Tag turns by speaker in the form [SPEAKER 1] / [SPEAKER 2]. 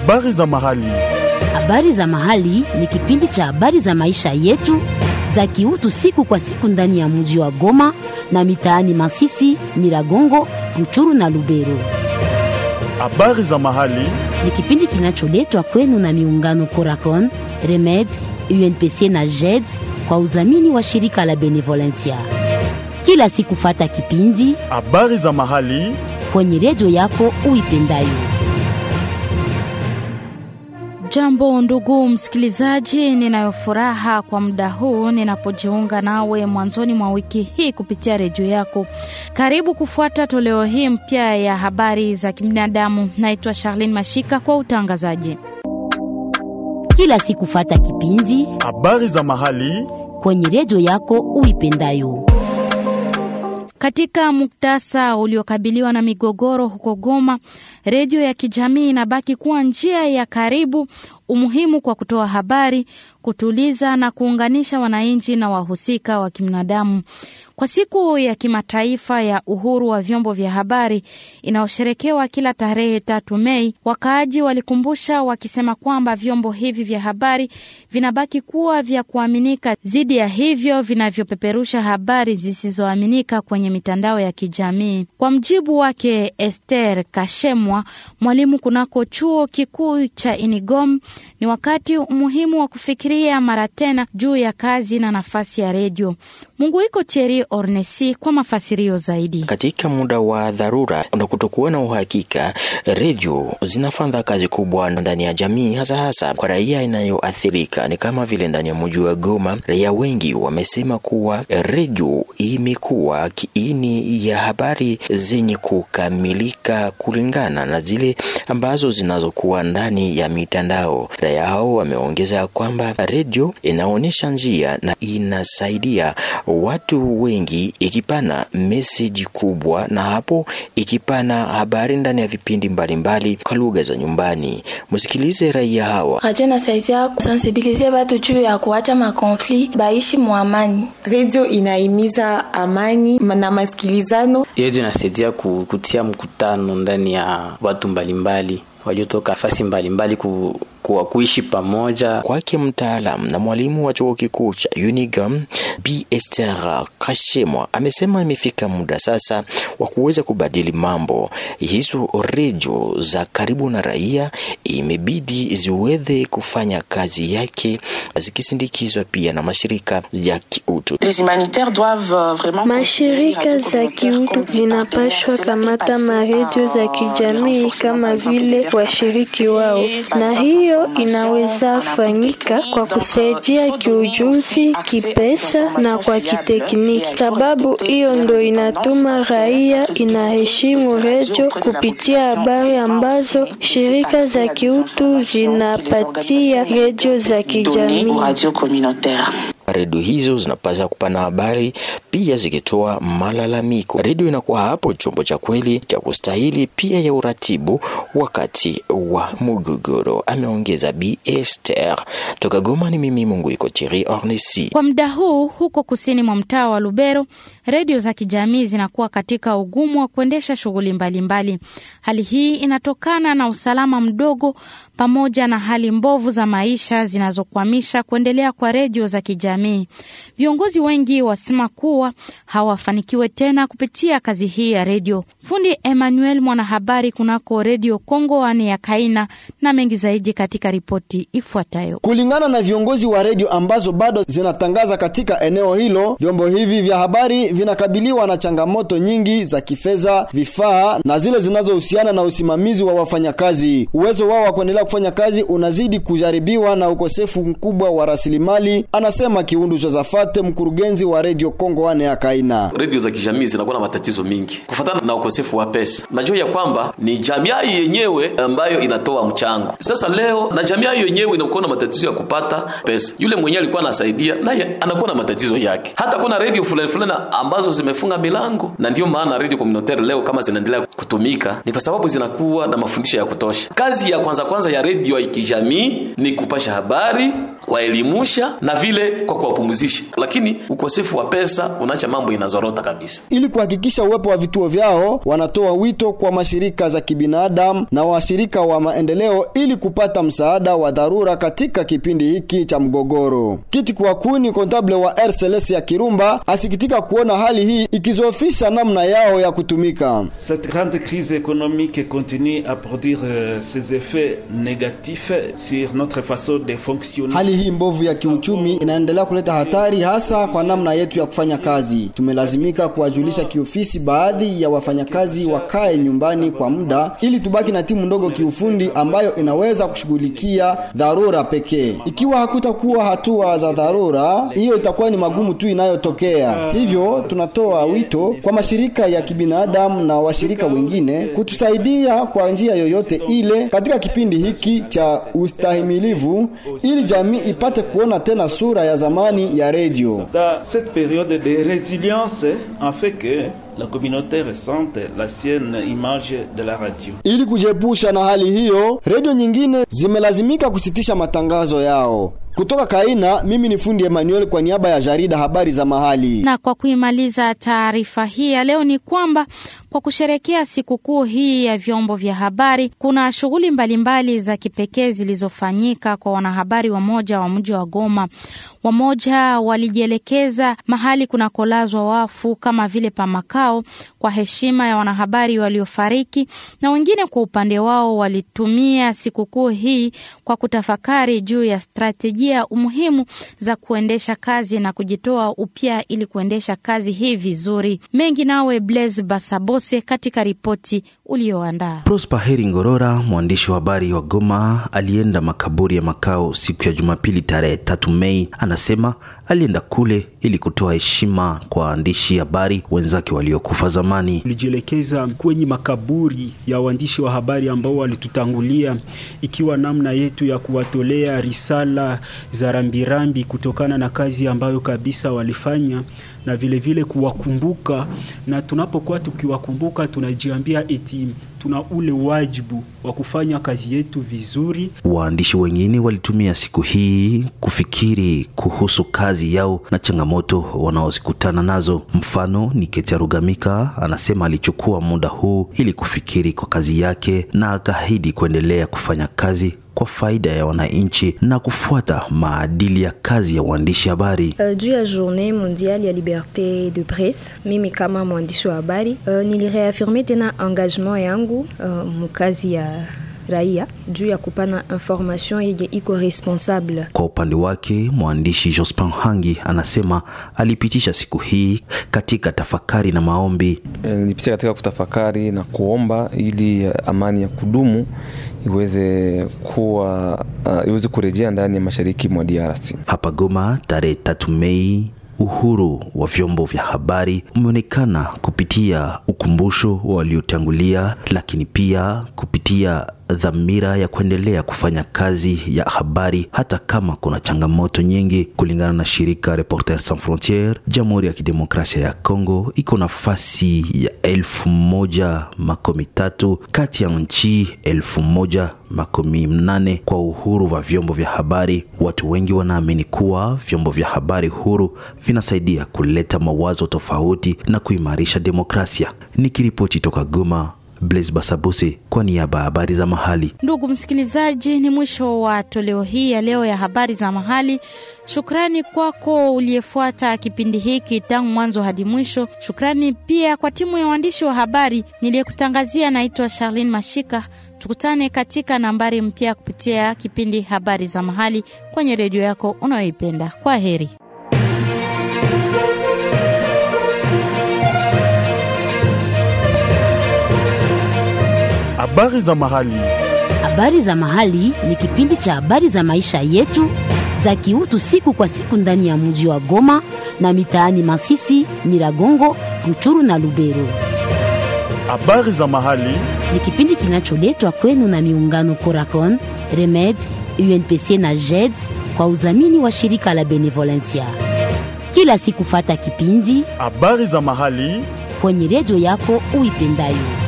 [SPEAKER 1] Habari za mahali.
[SPEAKER 2] Habari za mahali ni kipindi cha habari za maisha yetu za kiutu siku kwa siku ndani ya mji wa Goma na mitaani Masisi, Nyiragongo, Ruchuru na Lubero.
[SPEAKER 1] Habari za mahali.
[SPEAKER 2] Ni kipindi kinacholetwa kwenu na miungano Coracon, Remed, UNPC na JED kwa udhamini wa shirika la Benevolencia. Kila siku fata kipindi
[SPEAKER 1] Habari za mahali.
[SPEAKER 2] kwenye redio yako uipendayo.
[SPEAKER 3] Jambo ndugu msikilizaji, ninayo furaha kwa muda huu ninapojiunga nawe mwanzoni mwa wiki hii kupitia redio yako. Karibu kufuata toleo hii mpya ya habari za kibinadamu. Naitwa Charlene Mashika kwa utangazaji.
[SPEAKER 2] Kila siku fata kipindi
[SPEAKER 1] Habari za mahali.
[SPEAKER 2] kwenye redio yako uipendayo.
[SPEAKER 3] Katika muktasa uliokabiliwa na migogoro huko Goma, redio ya kijamii inabaki kuwa njia ya karibu, umuhimu kwa kutoa habari, kutuliza na kuunganisha wananchi na wahusika wa kibinadamu. Kwa siku ya kimataifa ya uhuru wa vyombo vya habari inayosherekewa kila tarehe tatu Mei, wakaaji walikumbusha wakisema kwamba vyombo hivi vya habari vinabaki kuwa vya kuaminika dhidi ya hivyo vinavyopeperusha habari zisizoaminika kwenye mitandao ya kijamii. Kwa mjibu wake Esther Kashemwa, mwalimu kunako chuo kikuu cha Inigom, ni wakati muhimu wa kufikiria mara tena juu ya kazi na nafasi ya redio. Mungu iko Thierry Ornesi kwa mafasirio zaidi.
[SPEAKER 4] Katika muda wa dharura na kutokuwa na uhakika, redio zinafanya kazi kubwa ndani ya jamii, hasa hasa kwa raia inayoathirika. Ni kama vile ndani ya mji wa Goma, raia wengi wamesema kuwa redio imekuwa kiini ya habari zenye kukamilika kulingana na zile ambazo zinazokuwa ndani ya mitandao. Raia hao wameongeza kwamba redio inaonyesha njia na inasaidia watu wengi ikipana meseji kubwa na hapo ikipana habari ndani ya vipindi mbalimbali kwa lugha za nyumbani. Msikilize raia hawa.
[SPEAKER 5] Radio inasaidia kusensibilize watu juu ya kuacha makonfli baishi muamani.
[SPEAKER 6] Redio inahimiza amani na masikilizano.
[SPEAKER 7] Redio inasaidia ku- kutia mkutano ndani ya watu mbalimbali waliotoka nafasi mbalimbali ku, ku, kuishi pamoja.
[SPEAKER 4] Kwake mtaalam na mwalimu wa chuo kikuu cha Unigam B Esther Kashemwa amesema imefika muda sasa wa kuweza kubadili mambo. Hizo redio za karibu na raia imebidi ziweze kufanya kazi yake zikisindikizwa pia na mashirika ya kiutu.
[SPEAKER 8] Mashirika za kiutu zinapashwa kamata maredio za kijamii kama vile washiriki wao, na hiyo inaweza fanyika kwa kusaidia kiujuzi, kipesa na kwa kitekniki. Sababu hiyo ndo inatuma raia inaheshimu redio kupitia habari ambazo shirika za kiutu zinapatia redio za kijamii.
[SPEAKER 4] Redio hizo zinapaswa kupana habari pia zikitoa malalamiko. Redio inakuwa hapo chombo cha kweli cha kustahili pia ya uratibu wakati wa mgogoro, ameongeza Bi Esther. Toka Goma ni mimi Mungu iko Thierry Ornesi.
[SPEAKER 3] Kwa muda huu huko kusini mwa mtaa wa Lubero, redio za kijamii zinakuwa katika ugumu wa kuendesha shughuli mbalimbali. Hali hii inatokana na usalama mdogo pamoja na hali mbovu za maisha zinazokwamisha kuendelea kwa redio za kijamii. Viongozi wengi wasema kuwa hawafanikiwe tena kupitia kazi hii ya redio. Fundi Emmanuel, mwanahabari kunako redio Kongo wane ya Kaina, na mengi zaidi katika ripoti ifuatayo.
[SPEAKER 9] Kulingana na viongozi wa redio ambazo bado zinatangaza katika eneo hilo, vyombo hivi vya habari vinakabiliwa na changamoto nyingi za kifedha, vifaa na zile zinazohusiana na usimamizi wa wafanyakazi. Uwezo wao wa kuendelea kufanya kazi unazidi kujaribiwa na ukosefu mkubwa wa rasilimali, anasema Kiundu Josafate, mkurugenzi wa redio Kongo wane ya Kaina.
[SPEAKER 10] redio za kijamii zinakuwa na matatizo mingi kufatana na ukosefu wa pesa. Najua ya kwamba ni jamii yenyewe ambayo inatoa mchango. Sasa leo na jamii yenyewe inakuwa na matatizo ya kupata pesa, yule mwenyewe alikuwa anasaidia naye anakuwa na matatizo yake. Hata kuna redio fulani fulani ambazo zimefunga milango, na ndio maana redio communautaire leo kama zinaendelea kutumika ni kwa sababu zinakuwa na mafundisho ya kutosha. Kazi ya kwanza kwanza ya redio ya kijamii ni kupasha habari kuwaelimusha na vile kwa kuwapumzisha, lakini ukosefu wa pesa unaacha mambo inazorota kabisa.
[SPEAKER 9] Ili kuhakikisha uwepo wa vituo vyao, wanatoa wito kwa mashirika za kibinadamu na washirika wa maendeleo ili kupata msaada wa dharura katika kipindi hiki cha mgogoro. Kiti Kwakuni, kontable wa RCLS ya Kirumba, asikitika kuona hali hii ikizofisha namna yao ya kutumika.
[SPEAKER 11] Cette grande crise économique continue à produire euh, ses effets négatifs sur notre façon de fonctionner.
[SPEAKER 9] Hali hii mbovu ya kiuchumi inaendelea kuleta hatari hasa kwa namna yetu ya kufanya kazi. Tumelazimika kuwajulisha kiofisi baadhi ya wafanyakazi wakae nyumbani kwa muda ili tubaki na timu ndogo kiufundi ambayo inaweza kushughulikia dharura pekee. Ikiwa hakutakuwa hatua za dharura, hiyo itakuwa ni magumu tu inayotokea. Hivyo tunatoa wito kwa mashirika ya kibinadamu na washirika wengine kutusaidia kwa njia yoyote ile katika kipindi hiki cha ustahimilivu ili jamii ipate kuona tena sura ya zamani ya redio.
[SPEAKER 11] Dans cette période de résilience, en fait que la communauté ressente l'ancienne image de la radio.
[SPEAKER 9] Ili kujiepusha na hali hiyo, redio nyingine zimelazimika kusitisha matangazo yao. Kutoka Kaina, mimi ni fundi Emmanuel kwa niaba ya jarida habari za mahali.
[SPEAKER 3] Na kwa kuimaliza taarifa hii ya leo ni kwamba kwa kusherekea sikukuu hii ya vyombo vya habari, kuna shughuli mbalimbali za kipekee zilizofanyika kwa wanahabari wamoja wa mji wa Goma. Wamoja walijielekeza mahali kunakolazwa wafu kama vile pa makao kwa heshima ya wanahabari waliofariki, na wengine kwa upande wao walitumia sikukuu hii kwa kutafakari juu ya stratejia umuhimu za kuendesha kazi na kujitoa upya ili kuendesha kazi hii vizuri. Mengi nawe Blaise Basabose katika ripoti ulioandaa.
[SPEAKER 12] Prosper Heri Ngorora, mwandishi wa habari wa Goma, alienda makaburi ya makao siku ya Jumapili tarehe tatu Mei. Anasema alienda kule ili kutoa heshima kwa waandishi habari wenzake waliokufa zamani.
[SPEAKER 13] Tulijielekeza kwenye makaburi ya waandishi wa habari ambao walitutangulia, ikiwa namna yetu ya kuwatolea risala za rambirambi kutokana na kazi ambayo kabisa walifanya na vile vile kuwakumbuka, na tunapokuwa tukiwakumbuka tunajiambia eti tuna ule wajibu wa kufanya kazi yetu vizuri.
[SPEAKER 12] Waandishi wengine walitumia siku hii kufikiri kuhusu kazi yao na changamoto wanaozikutana nazo. Mfano ni Ketia Rugamika, anasema alichukua muda huu ili kufikiri kwa kazi yake na akaahidi kuendelea kufanya kazi kwa faida ya wananchi na kufuata maadili ya kazi ya uandishi habari.
[SPEAKER 14] Uh, juu ya journée mondiale ya liberte de presse, mimi kama mwandishi wa habari uh, nilireafirme tena engagement yangu uh, mukazi ya raia juu ya kupana information yenye iko responsable.
[SPEAKER 12] Kwa upande wake mwandishi Jospin Hangi anasema alipitisha siku hii katika tafakari na maombi.
[SPEAKER 15] Nilipitia katika kutafakari na kuomba ili amani ya kudumu iweze kuwa uh, iweze kurejea ndani ya mashariki mwa DRC.
[SPEAKER 12] Hapa Goma tarehe tatu Mei uhuru wa vyombo vya habari umeonekana kupitia ukumbusho wa waliotangulia, lakini pia kupitia dhamira ya kuendelea kufanya kazi ya habari hata kama kuna changamoto nyingi. Kulingana na shirika Reporters Sans Frontieres, Jamhuri ya Kidemokrasia ya Kongo iko nafasi ya elfu moja makumi tatu kati ya nchi elfu moja makumi mnane kwa uhuru wa vyombo vya habari. Watu wengi wanaamini kuwa vyombo vya habari huru vinasaidia kuleta mawazo tofauti na kuimarisha demokrasia. Nikiripoti toka Goma, Blaise Basabuse kwa niaba ya habari za mahali.
[SPEAKER 3] Ndugu msikilizaji, ni mwisho wa toleo hii ya leo ya habari za mahali. Shukrani kwako uliyefuata kipindi hiki tangu mwanzo hadi mwisho. Shukrani pia kwa timu ya waandishi wa habari niliyekutangazia. Naitwa Charlene Mashika. Tukutane katika nambari mpya kupitia kipindi habari za mahali kwenye redio yako unayoipenda. Kwa heri.
[SPEAKER 1] Habari za mahali.
[SPEAKER 2] Habari za mahali ni kipindi cha habari za maisha yetu za kiutu siku kwa siku ndani ya mji wa Goma na mitaani Masisi, Nyiragongo, Ruchuru na Lubero.
[SPEAKER 1] Habari za mahali
[SPEAKER 2] ni kipindi kinacholetwa kwenu na miungano Coracon, Remed, UNPC na JED kwa udhamini wa shirika la Benevolencia. Kila siku fata kipindi
[SPEAKER 1] habari za mahali
[SPEAKER 2] kwenye redio yako uipendayo.